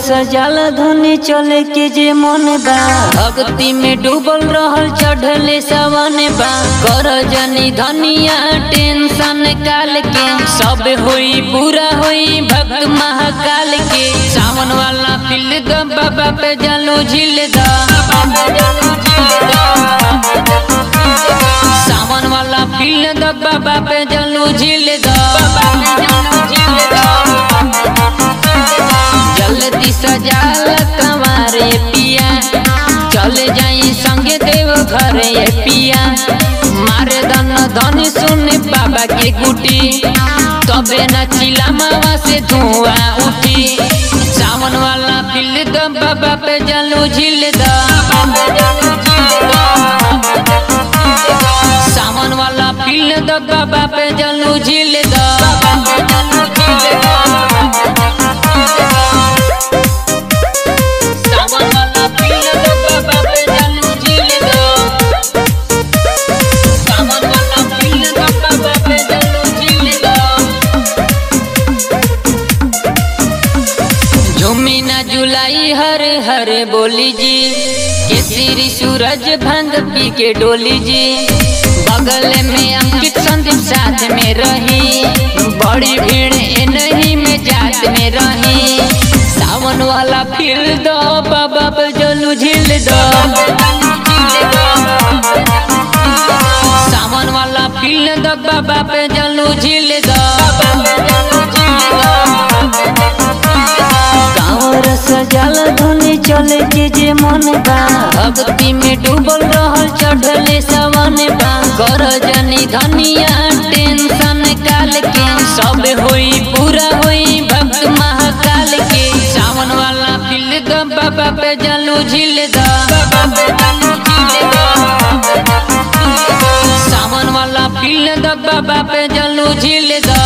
सजल धनी चले के जे मन बा भक्ति में डूबल रहल चढ़ले सवन बा कर जनी धनिया टेंशन काल के सब होई पूरा होई भक्त महाकाल के सावन वाला फिल द बाबा पे जलो झिल द सावन वाला फिल द बाबा पे जलो झिल द जल्दी सजाल कमारे पिया चले जाई संगे देव घर ये पिया मारे धन धन सुन बाबा के गुटी तबे न चिला मावा से धुआं उठी सावन वाला फिल द बाबा पे जलू झिल द सावन वाला फिल द बाबा पे जलू झिल द सावन वाला फिल द बाबा पे जलू झिल द सावन वाला फिल द बाबा पे जलू झिल द झूमी ना जुलाई हर हर बोली जी केसरी सूरज भंग पी के डोली जी बगल में अंकित संदीप साथ में रही बड़ी भीड़ ए नहीं में जात में रही सावन वाला फिर दो बाबा पे जलू झिल दो सावन वाला फिर दो बाबा पे जलू झिल दो कांवर सजल धुनी चले के जे मन बा भक्ति में डूबल रहल चढ़ले सवन बा कर जनी धनिया टेंशन काल के सब होई पूरा होई भक्त महाकाल के सावन वाला फिल द बाबा पे जलू झिल द सावन वाला फिल द बाबा पे जलू झिल द